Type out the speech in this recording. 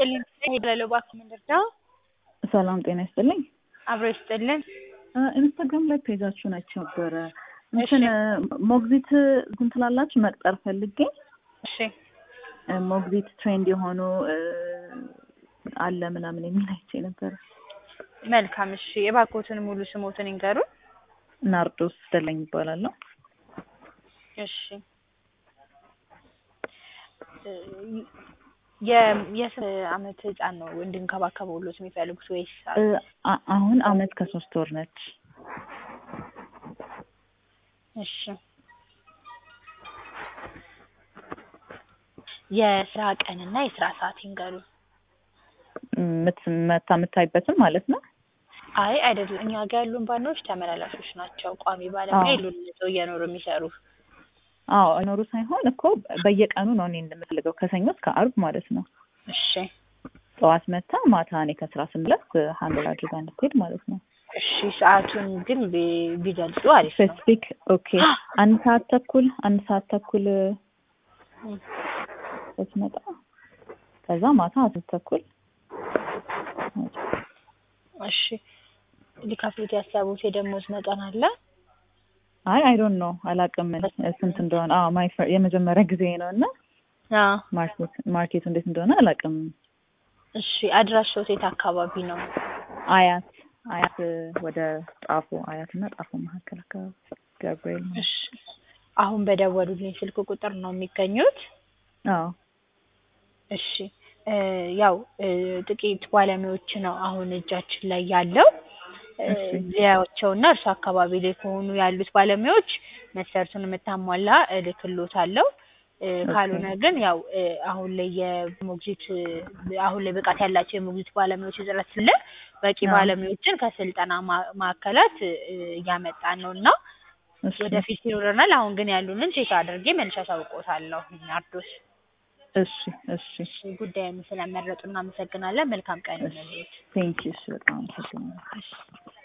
ይስጥልኝ። ሄዳለሁ እባክህ ምንድን ነው? ሰላም ጤና ይስጥልኝ። አብሮ ይስጥልን። ኢንስታግራም ላይ ፔጃችሁን አይቼ ነበረ። እንትን ሞግዚት እንትን ትላላችሁ መቅጠር ፈልጌ እሺ ሞግዚት ትሬንድ የሆኑ አለ ምናምን የሚል አይቼ ነበረ። መልካም እሺ። የባኮትን ሙሉ ስሞትን ይንገሩ። ናርዶስ ደለኝ ይባላለሁ። እሺ የ- የስንት አመት ህፃን ነው እንድንከባከበውሎት የሚፈልጉት ወይስ አ- አሁን አመት ከሶስት ወር ነች። እሺ የስራ ቀንና የስራ ሰዓት ይንገሩ። ምት- መታ የምታይበትም ማለት ነው። አይ አይደለም፣ እኛ ጋር ያሉን ባኖች ተመላላሾች ናቸው። ቋሚ ባለሙያ አዎ። የሉን ሰው እየኖሩ የሚሰሩ አዎ አይኖሩ ሳይሆን እኮ በየቀኑ ነው እኔ እንደምፈልገው ከሰኞ እስከ አርብ ማለት ነው። እሺ ጠዋት መታ ማታ እኔ ከስራ ስመለስ ሀንድል አድርጋ እንድትሄድ ማለት ነው። እሺ ሰዓቱን ግን ቢ- ቢገልጹ አሪፍ ነው። ስፔሲፊክ ኦኬ። አንድ ሰዓት ተኩል አንድ ሰዓት ተኩል እም፣ ስትመጣ ከዛ ማታ አስር ተኩል እሺ ሊከፍሉት ያሰቡት የደሞዝ መጠን አለ? አይ አይ ዶንት ኖ አላውቅም ስንት እንደሆነ። አዎ ማይ ፈር- የመጀመሪያ ጊዜ ነው እና አዎ። ማርኬት ማርኬቱ እንዴት እንደሆነ አላውቅም። እሺ አድራሻው የት አካባቢ ነው? አያት አያት ወደ ጣፎ አያት እና ጣፎ መካከል አካባቢ ገብርኤል ነው። እሺ አሁን በደወሉልኝ ስልክ ቁጥር ነው የሚገኙት? አዎ እሺ እ ያው እ ጥቂት ባለሙያዎች ነው አሁን እጃችን ላይ ያለው እ እሺ። ሊያዩዋቸውና እርሱ አካባቢ ላይ ከሆኑ ያሉት ባለሙያዎች መስፈርቱን የምታሟላ እልክልዎታለሁ። እ ካልሆነ ግን ያው እ አሁን ላይ የሞግዚት እ አሁን ላይ ብቃት ያላቸው የሞግዚት ባለሙያዎች እጥረት ስለ በቂ አዎ። ባለሙያዎችን ከስልጠና ማ- ማዕከላት እ እያመጣን ነው እና እሺ ወደፊት ይኖረናል። አሁን ግን ያሉንን ቼክ አድርጌ መልሼ አሳውቅዎታለሁ። ናርዶስ እሺ እሺ እሺ ጉዳዩን ስለመረጡ እናመሰግናለን። መልካም ቀን ይሁንልዎት። ቴንኪ እሺ በጣም አመሰግናለሁ። እሺ